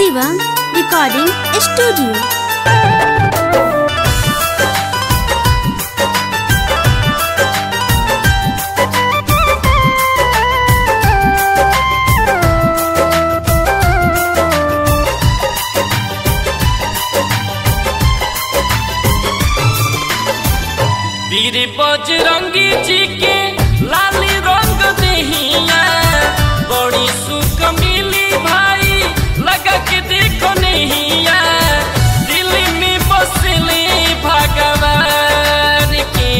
Shivam Recording Studio. वीर बजरंगी जी के लाली रंग देहिया बड़ी सुख मिली भाई लगा के देखो नहिया दिल में बसले भगवान के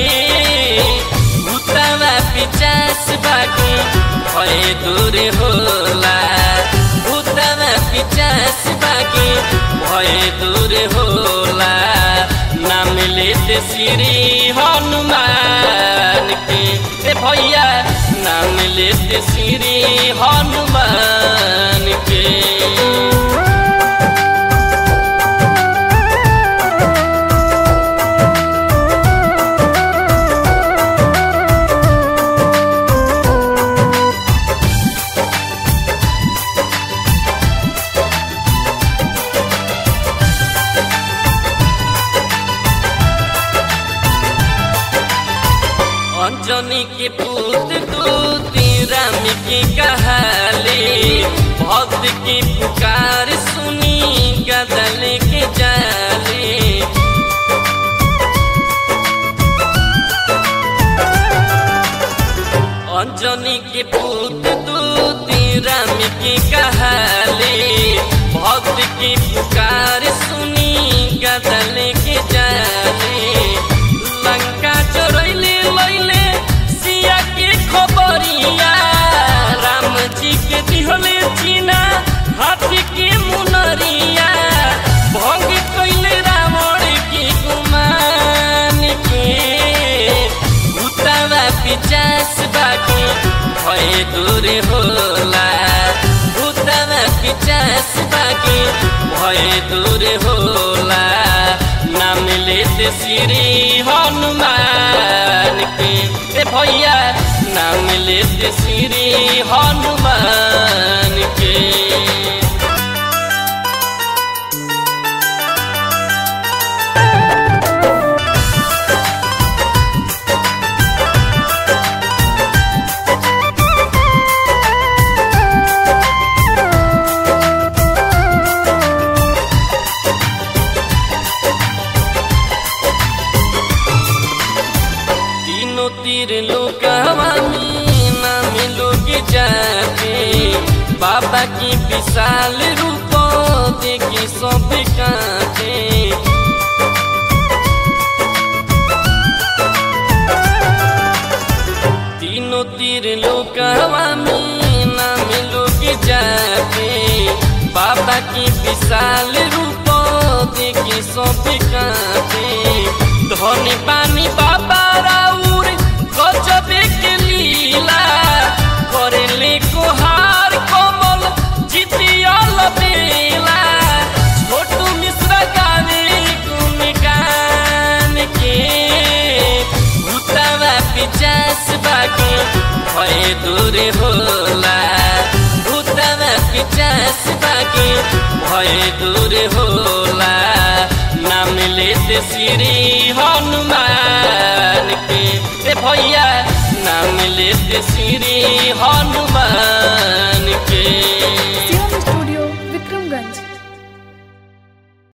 भूतवा पिचास बाकी भय दूर होला भूतवा पिचास बाकी भय दूर होला नाम लेते श्री हनुमान के ए भैया नाम लेते श्री हनुमान के अंजनी के पुत्र दूती राम की कहाली भक्त की पुकार सुनी गदल के जाली अंजनी के पुत्र दूती राम की कहाली भक्त की पुकार सुनी गदल के जाली लंका चोरैले लैले सिया के खबरिया राम जी के दिहले चीना हाथी के मुनरिया भंग कैले रावण के गुमान के भूतवा पिचास बाकी भय दूर होला भूतवा पिचास बाकी भय दूर होला नाम लेते श्री हनुमान के ए भैया नाम लेते श्री हनुमान के तीनों तीर लोकवानी नाम लोग जाते बाबा की विशाल रूप देखी सब कांटे तीनों तीर लोकवानी नाम लोग जाते बाबा की विशाल रूप देखी सब कांटे धनी पानी बाबा राउर गजबे के लीला करेले कोहार कमल जितियल बेला छोटू मिश्रा गावे गुणगान के भूतवा पिचास बाकी भय दूर होला भूतवा पिचास बाकी भय दूर होला नाम लेते श्री हनुमान के ए भैया नाम लेते श्री हनुमान